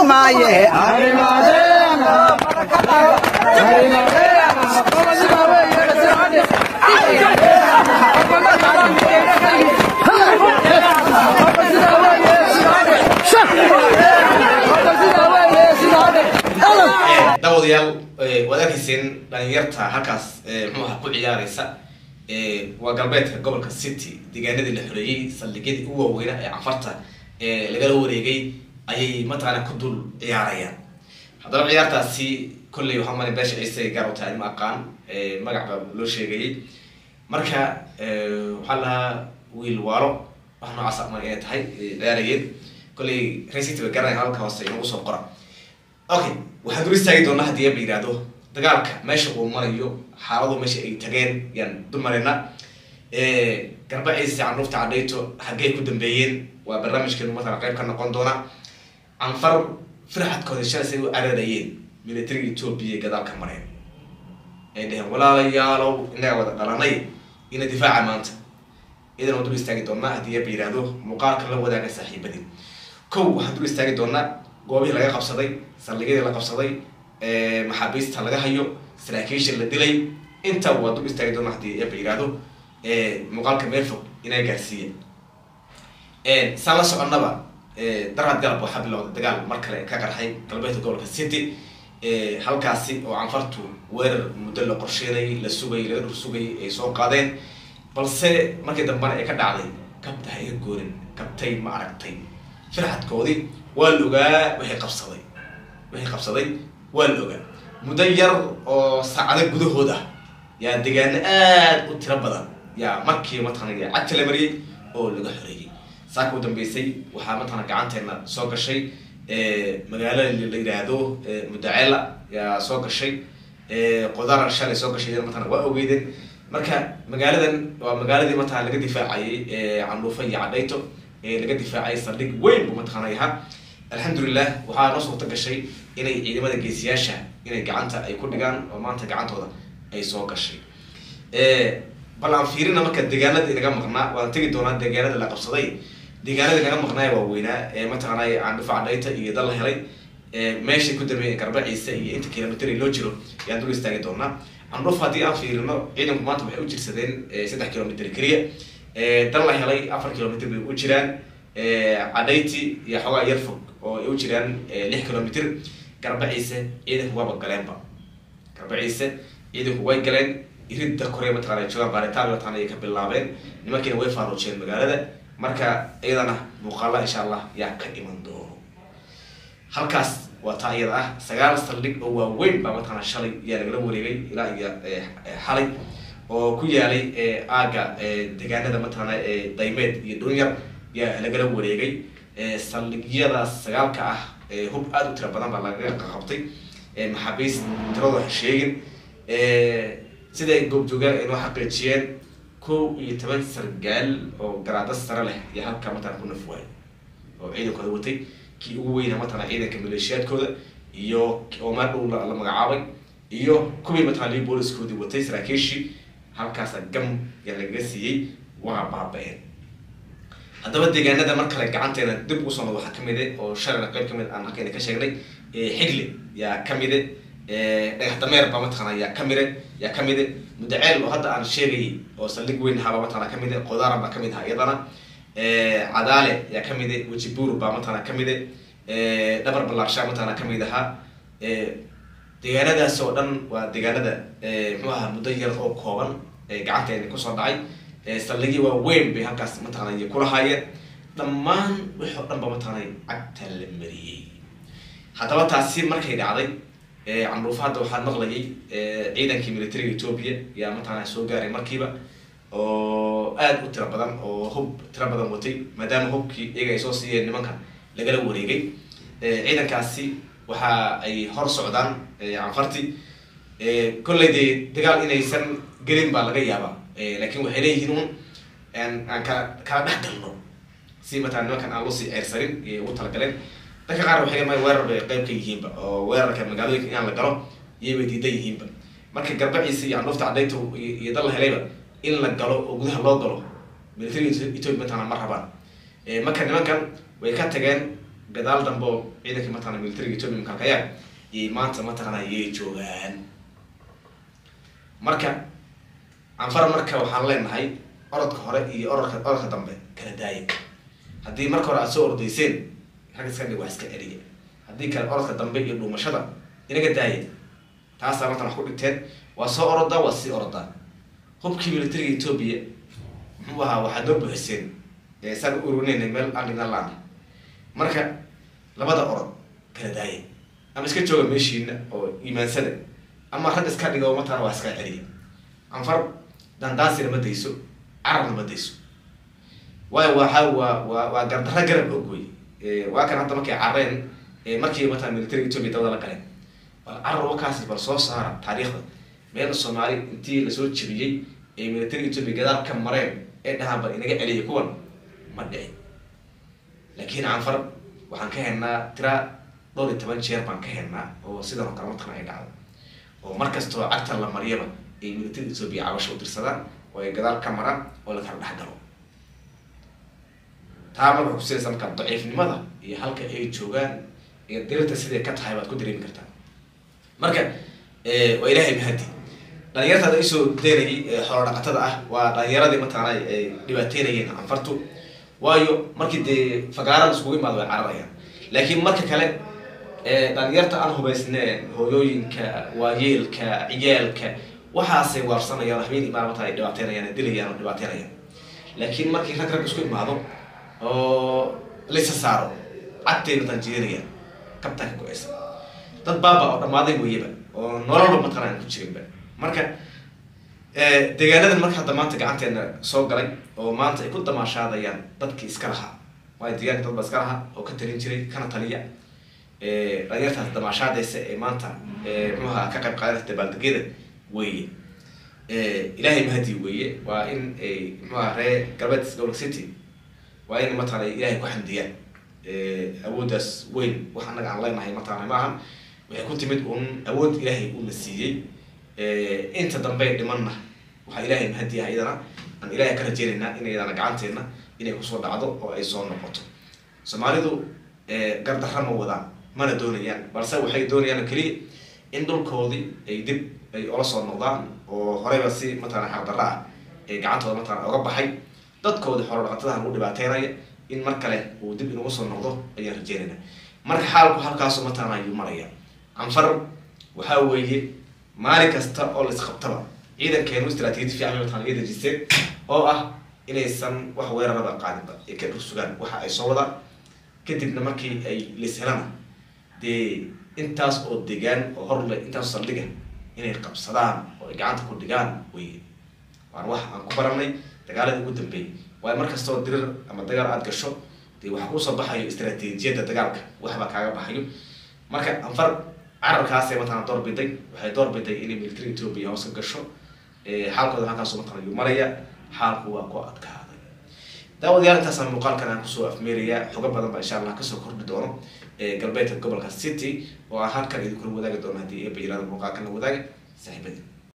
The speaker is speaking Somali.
maaye daawadayaal waad arkayseen dhalinyarta halkaas muxuu aha ku ciyaareysa waa galbeedka gobolka city deegaanadii la xoreeyey saldhigyadii u waaweynaa ee cafarta lagala wareegay ayay mataqaana ku dul ciyaarayaan haddaba ciyaartaasi kolley waxaa mala beesha ciise gaar u tahay ma aqaan magac baa loo sheegayay marka waxaa lahaa wiil waalo wax noocaas ama inay tahay ciyaarayeen kolley racity ba garanaya halka hoose inagu soo qora okay waxaan dul istaagi doonaa haddii aba yihahdo dagaalka meesha uu marayo xaaladu meesha ay tageen yaan dul marayna garba ciise canuufta cadhayto haggey ku dambeeyeen waa barnaamijkeenu matala qayb ka noqon doona canfar firxadkooda shalay say u cararayeen militariga etoobiya gadaal ka mareen ay dheheen walaalayaalow inaga wada dhalanay ina difaaca maanta idan waan dul istaagi doonaa haddii aba yihahdo muuqaalka la wadaaga saaxiibadii kow waxaan dul istaagi doonaa goobihii laga qabsaday saldhigyadii la qabsaday maxaabiista laga hayo saraakiisha la dilay inta waa dul istaagi doona haddii aba yihahdo muuqaalka meel fog inaa gaarsiiya saan la soconnaba darad galab waxaa bilowday dagaal mar kale ka qarxay galbeedka gobolka city halkaasi oo canfartu weerar muddo la qorsheynayay la sugayay laga dhur sugayay ay soo qaadeen balse markii dambena ay ka dhacday kabta ha iga goorin kabtay ma aragtay firxadkoodii waa la ogaa waxay qabsaday waxay qabsaday waa la ogaa muddo yar oo saacado gudahood ah yaa degaano aada u tiro badan yaa markii mataqana cagta la mariyey oo laga xoreeyey saaka u dambeysay waxaa mataqana gacanteena soo gashay magaalo la yidhaahdo mudaceela yaa soo gashay qodara shalay soo gashay mataqana waa ogeydeen marka magaaladan waa magaaladii mataqana laga difaacayay candhuufa iyo cadhayto laga difaacay saldhig weyn buu mataqaana yahaa alxamdulilah waxaa noo suurta gashay inay ciidamada geesiyaasha inay gacanta ay ku dhigaan oo maanta gacantooda ay soo gashay bal aan fiirina marka deegaanada inaga maqnaa waan tegi doonaa deegaanada la qabsaday deegaanada inaga maqnaaya waaweynaa ee mataqaanay candhufa cadhayta iyo dal la helay meeshay ku dambeeyeen garba ciise iyo inta kilomitr loo jiro yaan dul istaagi doonaa candhuf haddii aan fiirino ciidanku maanta waxay u jirsadeen saddex kilomitr keliya dal la helay afar kilomitr bay u jiraan cadhayti iyo xoogaa yar fog oo ay u jiraan lix kilomitr garba ciise ciidanku waaba galeenba garba ciise ciidanku way galeen iridda kore mataqana joogaan baaritaan mataqana ay ka bilaabeen nimankiina way faaruujeen magaalada marka iyadana muuqaala insha allah yaa ka iman doono halkaas waa taa iyada ah sagaal saldhig oo waaweyn baa mataqana shalay yaa lagala wareegay ilaa iyo xalay oo ku yaalay aaga deegaanada mataqaana daymeed iyo dhunyar yaa lagala wareegay saldhigyadaas sagaalka ah hub aada u tira badan baa laga qabtay maxaabiist tiradoo ha sheegin siday goobjoogaan ay noo xaqiijiyeen kow iyo toban sargaal oo garaado sare leh iyo halkaa mataqana ku naf waayay oo ciidankooda watay kii ugu weyna mataqana ciidanka maleeshiyaadkooda iyo oo meel dhow la magacaabay iyo kuwii mataqana lii booliskoodii watay saraakiishii halkaasa gam yaa lagaga siiyey waa baaba-een haddaba deegaanada mar kale gacanteena dib ugu soo nood waxaa kamid e oo shalayna qayb kamid aan halkayna ka sheegnay xigle yaa kamide dhagax dameer baa mataqana yaa kamide yaa kamide mudaceel oo hadda aan sheegayay oo saldhig weyn ahaabaa mataqana kamide qodaara baa kamid ahaa iyadana cadaale yaa kamide wejibuur baa mataqana kamide dhabar ballaarshaa mataqana kamid ahaa deegaanadaas oo dhan waa deegaanada muxuu ahaa muddo yar oo kooban gacanteena kusoo dhacay saldhigii waa weyn bay halkaas mataqana iyo kulahaayeen dhammaan wixii o dhan ba mataqana cagta la mariyey haddaba taasi markay dhacday candhuufa hadda waxaa maqlayay ciidankii militariga etoobiya yaa mataqana soo gaaray markiiba oo aada u tiro badan oo hub tiro badan watay maadaama hubkii iyaga ay soo siiyeen nimanka lagala wareegay ciidankaasi waxa ay hor socdaan canfarti kolley dee dagaal inaysan gelin baa laga yaabaa laakin waxay leeyihiin un aan kala kala dhex galno si matala nimankan aan loosii ceyrsarin iyay ugu talagaleen dadka qaar waxay leeyihin weerar bay qayb ka yihiinba oo weerarka magaalooyinka inaan la galo iyay bay diidan yihiinba marka garbaciisa iyo candhuufta cadayta iyo dal la helayba in la galo oo gudaha loo galo militariga ethoopia mataqana ma rabaan marka nimankan way ka tageen gadaal dambe oo ciidankii mataqana militariga etoobiya makalkayaan iyay maanta mataqana yay joogaan marka canfar marka waxaan leenahay orodka hore iyo orodka orodka dambe kala daaya haddii marka hore aad soo ordayseen rag iska dhig wax iska celiya haddii kale orodka dambe iyo dhuumashada inaga daaya taasaa martan wax ku dhigteen waa soo orodaa waa sii orodaa hubkii militariga etoobiya muxuu ahaa waxaad noo buuxiseen saan u ururinayna meel aqlina laan marka labada orod kala daaya ama iska jooga meeshiina oo iimaansada ama rag iska dhiga oo mataqana waa iska celiya canfar dandaasina ma dayso carabna ma dayso waayo waxa waa waa waa gardarra garab og wey waa kan hadda markay carreen markii mataqana militariga etoobiya dawada la galeen bal carar wakaasi bal soo saara taariikhda meel soomaali intii lasoo jebiyey ee militariga etoobiya gadaal ka mareen ee dhahaan bal inaga celiya kuwan ma dhicin laakiin canfar waxaan ka helnaa tira dhowr iyo toban jeer baan ka helnaa oo sidan oo kale mataqana ay dhacdo oo mar kastoo cagta la mariyaba ay militariga etoobiya cabasho u dirsadaan oo ay gadaal ka maraan oo la kala dhex galo taa marka kusinaysa markaa daciifnimada iyo halka ay joogaan iyo dirirta siday ka tahay baad ku dareemi kartaa marka waa ilaahay mahadi dhalinyarta ada isoo daynayay xoolo dhaqatada ah waa dhalinyaradii mataqaana ay dhibaateynayeen canfartu waayo markii dee fagaarada iskugu imaado way cararayaan laakiin marka kale dhalinyarta aan hubaysneen hooyooyinka waayeelka ciyaalka waxaasay waarsanayaan habeen imaan mataa ay dhibaateynayaan ay dilayaan oo dhibaateynayaan laakiin markii rag rag isku imaado oo laysa saaro cagtay mataan jeedinayaan kabtaa ka go-aysa dad baaba oo dhammaaday weyaba oo nololba mataqana aan ku jirinba marka deegaanadan marka hadda maanta gacanteena soo galay oo maanta ay ku damaashaadayaan dadkii iska lahaa waayo deegaanka dad ba iska lahaa oo ka talin jiray kana taliya dhalinyartaas damaashaadaysa ee maanta muxuaha ka qayb qaadanaysa dabaaldegyada weeye ilaahay mahadi weeye waa in ay muxuaha ree galbeed gobolka city waa in mataqana ilaahay ku xamdiyaan awooddaas weyn wax annaga aan leenahay mataqana maaha waxay ku timid un awood ilaahay uuna siiyey inta dambe dhimanna waxaa ilaahay mahadi ah iyadana aan ilaahay ka rajeynaynaa in iyadana gacanteena inay kusoo dhacdo oo ay soo noqoto soomaalidu gardarra ma wadaan mana doonayaan balse waxay doonayaan keliya in dhulkoodii ay dib ay ola soo noqdaan oo horeyba si mataqana xaqdarra ah ee gacantooda mataqana oga baxay dadkoodii xoolo dhaqatadaha lagu dhibaateynaya in mar kale uu dib inugu soo noqdo ayaan rajeynayna marka xaalku halkaasu mataqana ayuu maraya canfar waxaa weeye maalin kasta oo la isqabtaba ciidankeenu istraatiiji fiican mataqana iyo dejiseen oo ah inaysan wax weeraraba qaadinba ay ka dhursugaan waxa ay soo wadaan kadibna markii ay lis helana dee intaas oo degaan oo horle intaas saldhiga inay qabsadaan oo ay gacanta ku dhigaan weye waan wax aan ku baranay dagaaladii ugu dambeeyay waayo mar kastoo dirir ama dagaal aada gasho dee waxa kuusoo baxayo istraatiijiyadda dagaalka waxbaa kaaga baxayo marka anfar cararkaasee mataqana door biday waxay door biday inay military ethiopia hoos ka gasho xaalkooda halkaasu mataqana yuu maraya xaalku waa ku adkaaday daawadayaal intaasaan muuqaalkan aan kusoo afmeeraya xogo badan baa insha allah kasoo kordhi doono galbeedka gobolka city oo aan halkan idinkula wadaagi doono haddii eeba yirahdo muuqaalkan la wadaaga saaxiibadii